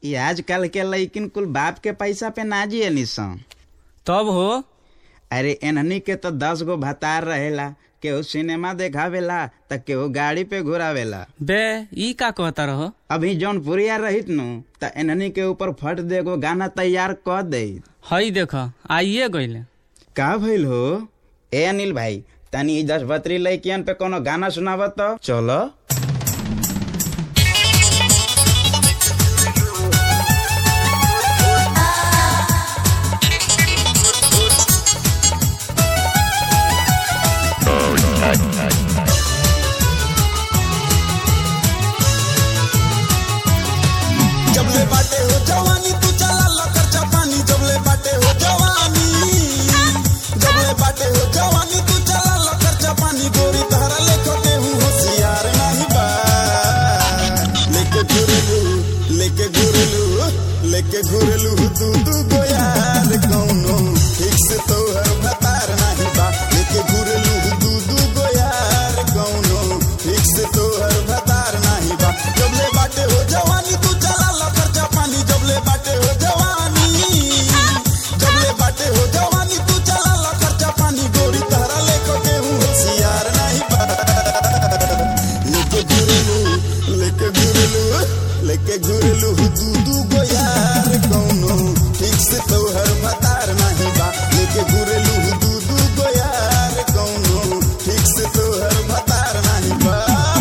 ई आजकल के लइकिन कुल बाप के पैसा पे ना जिए निसन तब हो अरे एनहनी के तो दस गो भतार रहेला केहू सिनेमा देखावेला त केहू गाड़ी पे घुरावेला बे ई का कहता रहो अभी जौन पुरिया रहित नु त एनहनी के ऊपर फट दे गो गाना तैयार क दे हई देख आइए गईले का भइल हो ए अनिल भाई तनी ई दस बतरी लइकियन पे कोनो गाना सुनावत तो चलो जबले बाटे हो जवानी तू चला ला खर्चा पानी जबले बाटे हो जवानी जबले बाटे हो जवानी तू चला ला खर्चा पानी गोरी तहरा लेखो के हूँ होशियार नहीं बा लेके घुरलू लेके घुरलू लेके घुरलू तू तू गो यार कौनो ठीक से तो हर भतार नहीं बा लेके घुरलू तू तू गो यार कौनो ठीक से तो हर भतार नहीं बा जबले बाटे हो जवानी तू चला ला खर्चा पानी जबले बाटे हो जवानी जबले बाटे हो जवानी तू चला ला खर्चा पानी गोरी तहरा लेको के हूँ होशियार नहीं बा लेके घुरलू लेके घुरलू लेके घुरलू दू दू गो यार कौनो ठीक से तो हर भतार नहीं बा लेके घुरलू दू दू गो यार कौनो ठीक से तो हर भतार नहीं बा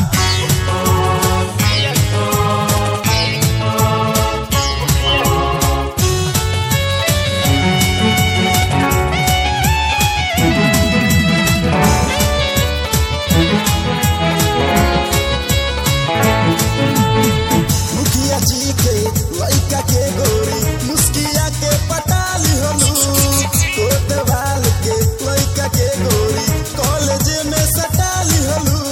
मुखिया जी के लइका के गोरी मुस्किया के पटाली हलू कोतवाल के लइका के गोरी कॉलेज में सटाली हलू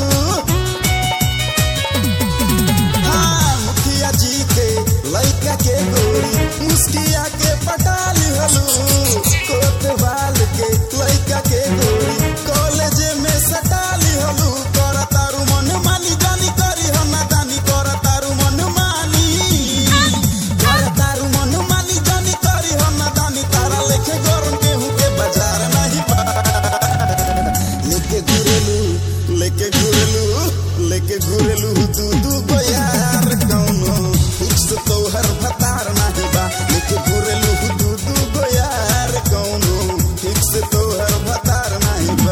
हाँ मुखिया जी के लइका के गोरी मुस्किया के पटाली हलू कोतवाल के लइका के गोरी कॉलेज में सटाली हलू कर तारू मन मानी जानी करी हम ना जानी कर तारू मन मानी कर तारू मन मानी जानी करी हम ना जानी तारा लेखे गरम गेहूं के बाजार नहीं बा लेके घुरेलू लेके घुरेलू लेके घुरेलू दू दू गो यार कौनो फिक्स तो हर भतार नहीं बा लेके घुरेलू दू दू गो यार कौनो फिक्स तो हर भतार नहीं बा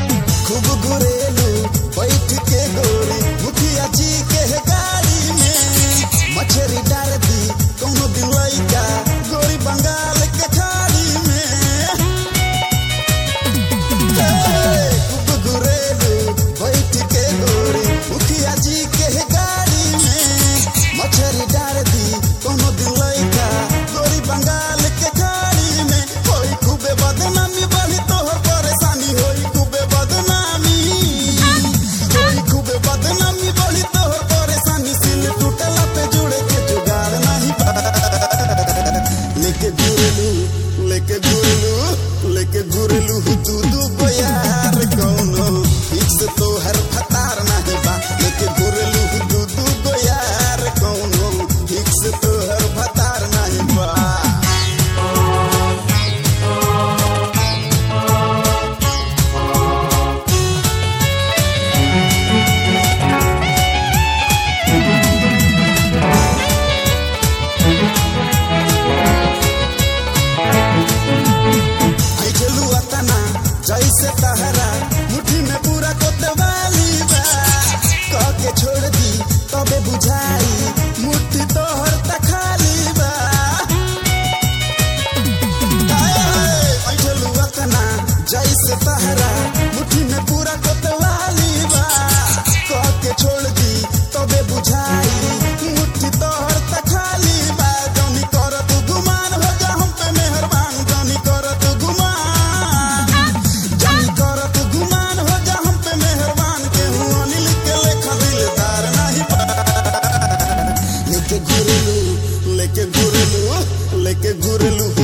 खूब घुरेलू बैठ के गोरी मुखिया जी के गाड़ी में लेके घुरलू लेके घुरलू